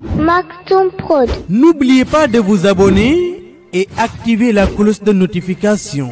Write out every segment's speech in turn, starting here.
Maktoum Prod. N'oubliez pas de vous abonner et activer la cloche de notification.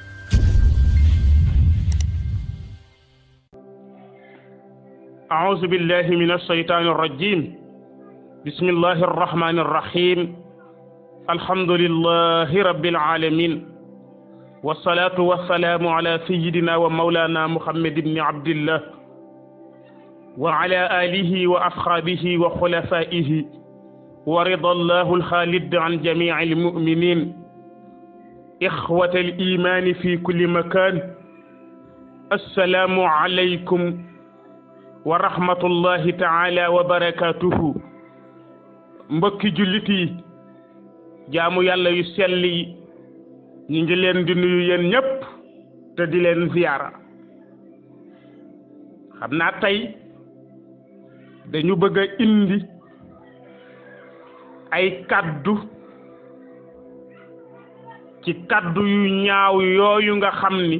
أعوذ بالله من الشيطان الرجيم بسم الله الرحمن الرحيم الحمد لله رب العالمين والصلاة والسلام على سيدنا ومولانا محمد بن عبد الله وعلى آله وأصحابه وخلفائه ورضى الله الخالد عن جميع المؤمنين إخوة الإيمان في كل مكان السلام عليكم wa rahmatullahi taala wa barakatuhu mbokki jullit yi jaamu yàlla yu sell yi ñu ngi leen di nuyu yéen ñépp te di leen ziyaara xam naa tey dañu bëgg a indi ay kaddu ci kaddu yu ñaaw yooyu nga xam ni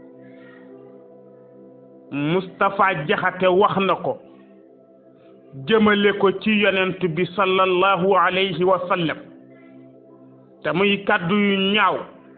Moustapha Jaxate wax na ko jëmale ko ci yonent bi sallallahu alayhi wa sallam te muy kàddu yu ñaaw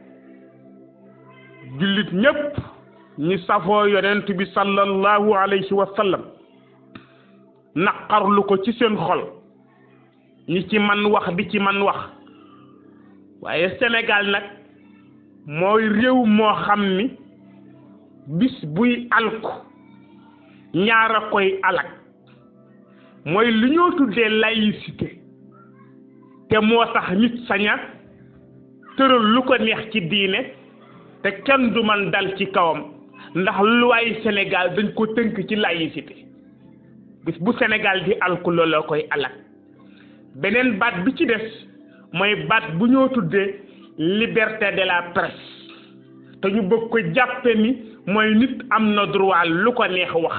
jullit ñépp ñi safoo yonent bi sallallahu alayhi wa sallam naqarlu ko ci seen xol ñi ci man wax di ci man wax waaye Sénégal nag mooy réew moo xam ni bis buy alku ñaara koy alak mooy li ñoo tuddee laïcité te moo tax nit saña tëral lu ko neex ci diine te kenn du man dal ci kawam ndax luwaay Sénégal dañ ko tënk ci laïcité bis bu Sénégal di alku looloo koy alak beneen baat bi ci des mooy baat bu ñoo tuddee liberté de la presse te ñu bëgg ko jàppe ni mooy nit am na droit lu ko neex wax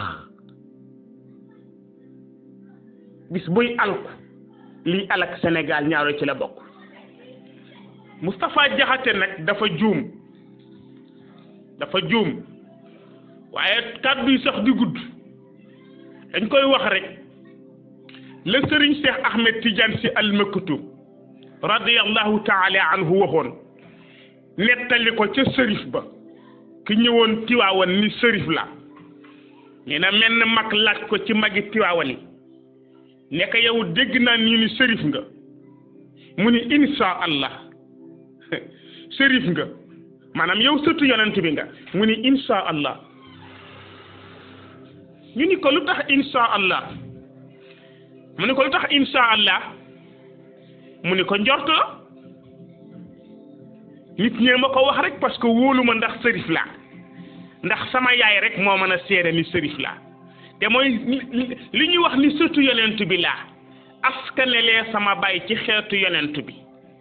bis buy alku liy alak Sénégal ñaaro ci la bokk Moustapha Jaxate nag dafa juum dafa juum waaye kàddu yi sax di gudd dañ koy wax rek la sëriñ Cheikh Ahmed Tidiane si almaktum radiyallahu taala anhu waxoon nettali ko ca sërif ba ki ñëwoon tiwaawan ni sërif la nee na menn mag laaj ko ci magi tiwaawan yi nekk yow dégg naa ñu ni sërif nga mu ni insha allah sërif nga maanaam yow sëtu yonent bi nga mu ni insha allah ñu ni ko lu tax insha allah mu ni ko lu tax insha allah mu ni ko njort la nit ñee ma ko wax rek parce que wóolu ma ndax sërif laa ndax sama yaay rek moo mën a seede ni sërif laa te mooy li ñuy wax ni sëtu yonent bi laa askanelee sama baay ci xeetu yonent bi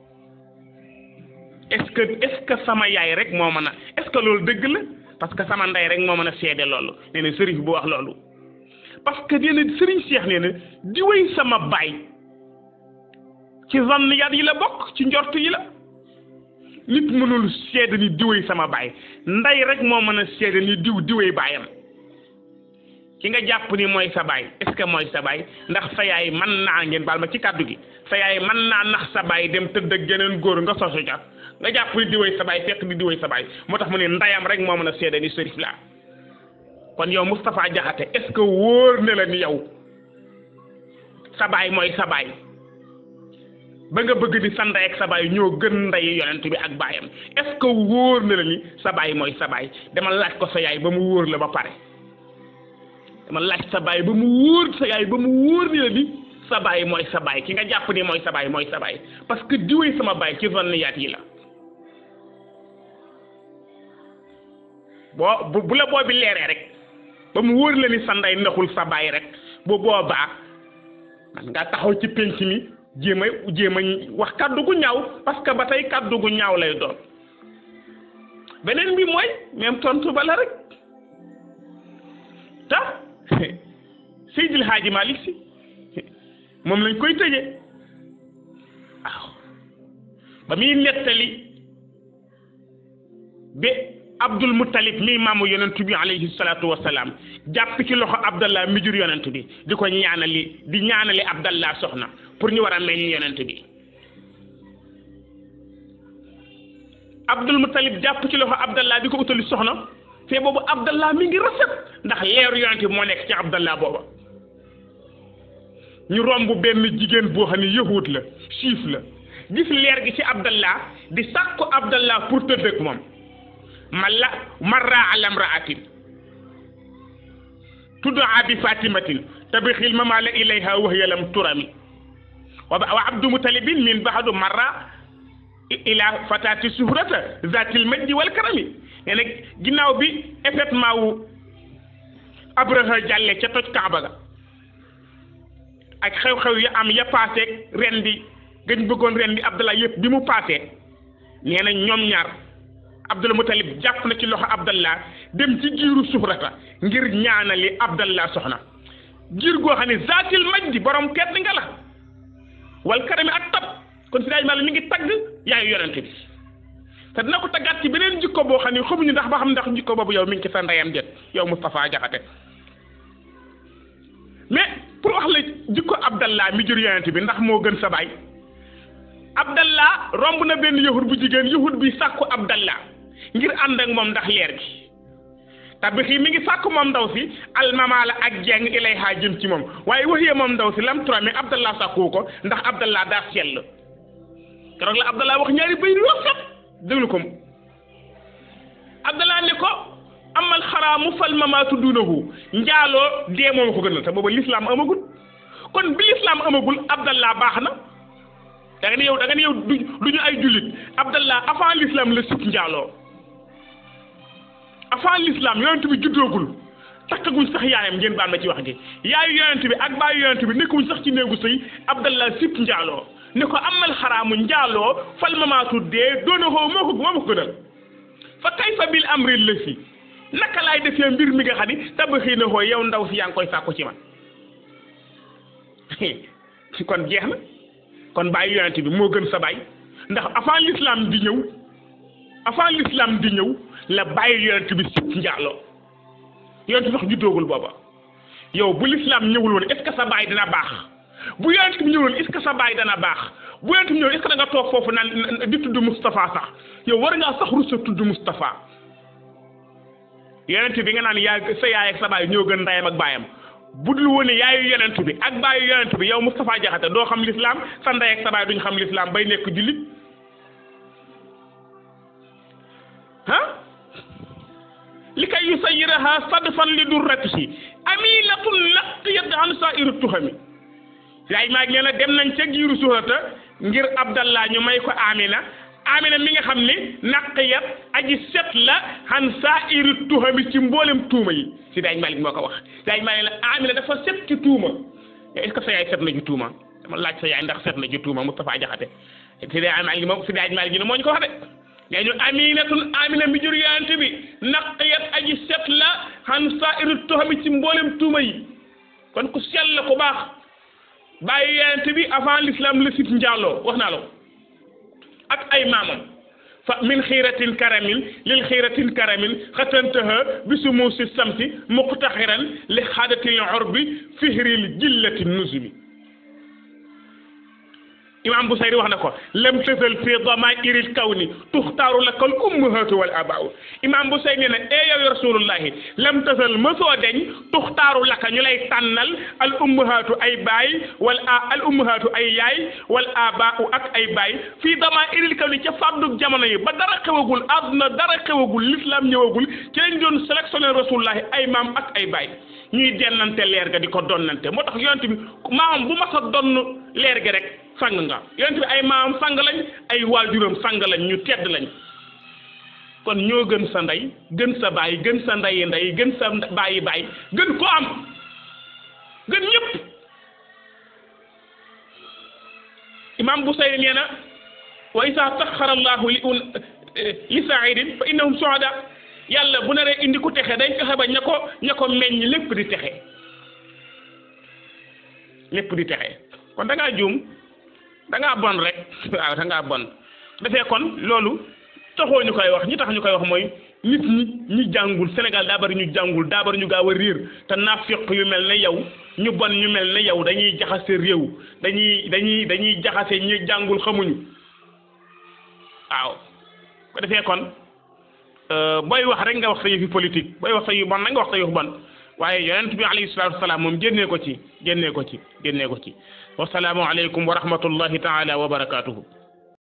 est-ce que est-ce que sama yaay rek moo mën a est-ce que loolu dëgg la parce que sama ndey rek moo mën a seede loolu nee na sërif bu wax loolu parce que nee na sëriñ Seex nee na di wéy sama baay ci zanniyaat yi la bokk ci njort yi la nit mënul seede ni diwéy sama baay ndey rek moo mën a seede ni diw diwéy baayam ki nga jàpp ni mooy sa baay est-ce que mooy sa baay ndax sa yaay mën naa ngeen baal ma ci kàddu gi sa yaay mën naa nax sa baay dem tëdd ak geneen góor nga sosu ca nga jàpp ni diwéy sa baay fekk ni diwéy sa baay moo tax mu ne ndeyam rek moo mën a seede ni sërif laa kon yow Moustapha Jaxate est-ce que wóor na la ni yow sa baay mooy sa baay ba nga bëgg ni sa ndey ak sa baay ñoo gën ndey yonent bi ak baayam est-ce que wóor na la ni sa baay mooy sa baay dama laaj ko sa yaay ba mu wóor la ba pare dama laaj sa baay ba mu wóor sa yaay ba mu wóor ni la ni sa baay mooy sa baay ki nga jàpp ni mooy sa baay mooy sa baay parce que diwee sama baay ci zanniyaat yi la boo bu la boo bi leeree rek ba mu wóor la ni sa ndey naxul sa baay rek bu boobaa man nga taxaw ci penc mi jéem a jéem a wax kàddu gu ñaaw parce que ba tey kàddu gu ñaaw lay doon beneen bi mooy même tontu ba la rek ta Seydil Hadji Malick si moom lañ koy tëjee waaw ba muy nettali ba abdul muttalib mi maamu yonent bi alayhi salaatu wasalaam jàpp ci loxo abdallah mi jur yonent bi di ko ñaanali di ñaanali abdallah soxna pour ñu war a meññ yonent bi Abdul Muttalib jàpp ci loxo Abdallah di ko utali soxna te boobu Abdallah mi ngi rafet ndax leeru yonent bi moo nekk ci Abdallah booba ñu romb benn jigéen boo xam ne yahut la siif la gis leer gi ci Abdallah di sàkku Abdallah pour tëdd ak moom malla marra ala imraatin tuddaa bi fatimatin tabixil mamala ilayha wahiya lam turami wa abdu mutalibin min baxadu marra ila fatati suhrata zatil majdi wal karami nee na ginnaaw bi effectivement wu abraha jàlle ca toj kaaba ga ak xew-xew ya am ya paaseeg ren di gëñ bëggoon ren di abdallah yëpp bi mu paasee nee na ñoom ñaar abdul mutalib jàpp na ci loxo abdallah dem ci giiru suhrata ngir ñaanali abdallah soxna giir goo xam ne zatil majdi borom tedd nga la wal karami ak tab kon si daaj maa mi ngi tagg yaayu yonente bi te dina ko taggaat ci beneen jikko boo xam ne xamuñu ndax ba xam ndax jikko boobu yow mi ngi ci sa ndeyam déet yow Moustapha Jaxate mais pour wax la jikko abdallah mi jur yonente bi ndax moo gën sa baay abdallah romb na benn yahud bu jigéen yahud bi sàkku abdallah ngir ànd ak moom ndax leer gi tabixi mi ngi sàkku moom ndaw si almamaala ak jeng ilayha jëm ci moom waaye waxiyee moom ndaw si lam tura mais abdallah sàkku ko ndax abdallah daa sell keroog la abdallah wax ñaari bay rafet déglu ko abdallah ne ko amal xaraamu fal mamaatu duunahu njaaloo dee moom ko gënal te booba lislaam amagul kon bi lislaam amagul abdallah baax na da nga ne yow da nga ne yow du ñu ay jullit abdallah avant l'islam la sib njaaloo avant l'islam yonent bi juddoogul takkaguñ sax yaayam ngeen baal ma ci wax gi yaayu yonent bi ak baayu yonent bi nekkuñ sax ci néegu sëy abdallah sib njaaloo ne ko amal xaraamu njaaloo fal mamaatu dee doona xoo moo ko moo ko gënal fa kayfa bil amri la si naka laay defee mbir mi nga xam ni tabaxii na xoo yow ndaw si yaa ngi koy sàkku ci man kon jeex na kon bàyyi yonent bi moo gën sa baay ndax avant l'islam di ñëw avant l'islam di ñëw la bàyyi yonent bi sib njaaloo yonent bi sax juddoogul booba yow bu l'islam ñëwul woon est ce que sa baay dina baax bu yonent bi ñëwul est ce que sa baay dana baax bu yonent bi ñëwul est ce que da nga toog foofu naan di tudd Moustapha sax yow war ngaa sax rusa tudd Moustapha yonent bi nga naan yaa sa yaay ak sa baay ñoo gën ndeyam ak baayam bu dul woon yaayu yonent bi ak baayu yonent bi yow Moustapha Jaxate doo xam l'islam sa ndey ak sa baay duñ xam l'islam bay nekk jullit ah li kay yusayiraha sadfan li durratihi aminatun laqiyat an sa'iru tuhami yaay maa ngi leen dem nañ ca giiru suurata ngir abdallah ñu may ko amina amina mi nga xam ne naqiyat aji set la han sa'iru tuhami ci mboolem tuuma yi si daaj malik moo ko wax daaj malik la amina dafa set ci tuuma est ce que sa yaay set na ci tuuma dama laaj sa yaay ndax set na ci tuuma Moustapha Jaxate si daaj malik moom si daaj malik ñu ne moo ñu ko wax de nee ñu aminatun amina mi jur yonent bi naqiyat aji set la han sa'iru tuhami ci mboolem tuuma yi kon ku sell la ku baax bàyyi yonent bi avant l'islam la sit njaaloo wax naa la ko ak ay maamam fa min xiiratin karamin lil xiiratin karamin xatantaha bi sumuusi samsi muqtaxiran li xaadatil urbi fihril jillati nuzumi imam Busayri wax na ko lam tësal fi damairil kawni tuxtaaru laka al ummahatu wal abaau imam Busayri nee na ee yow rasulullahi lam tësal mësoo deñ tuxtaaru laka ñu lay tànnal al ummahatu ay baay wal a al ummahatu ay yaay wal abaau ak ay baay fii damairil kawni ca fàddug jamono yi ba dara xewagul àdduna dara xewagul l'islam ñëwagul ci lañ doon sélectionné rasulullahi ay maam ak ay baay ñuy dennante leer ga di ko donnante moo tax yonent bi maam bu mas a donn leer gi rek sang nga yonent bi ay maam sang lañ ay waajuram sang lañ ñu tedd lañ kon ñoo gën sa ndey gën sa baay gën sa ndeyi ndey gën sa baayi baay gën ko am gën ñëpp imam Busayri nee na wa isa taxara allahu li un li saidin fa innahum suhada yàlla bu naree indi ku texe day fexe ba ña ko ña ko meññ lépp di texe lépp di texe kon da ngaa juum da ngaa bon rek waaw da ngaa bon defee kon loolu taxoo ñu koy wax ñi tax ñu koy wax mooy nit ñi ñi jàngul Sénégal daa bari ñu jàngul daa bari ñu gaaw a réer te naafiq yu mel ne yow ñu bon ñu mel ne yow dañuy jaxase réew dañuy dañuy dañuy jaxase ñi jàngul xamuñu waaw ko defee kon booy wax rek nga wax sa yëfi politique booy wax sa yu bon nag nga wax sa yëfu bon waaye yonent bi alayhi salaatu wasalaam moom génnee ko ci génnee ko ci génnee ko ci wasalaamu aleykum wa rahmatullahi taala wa barakaatuhu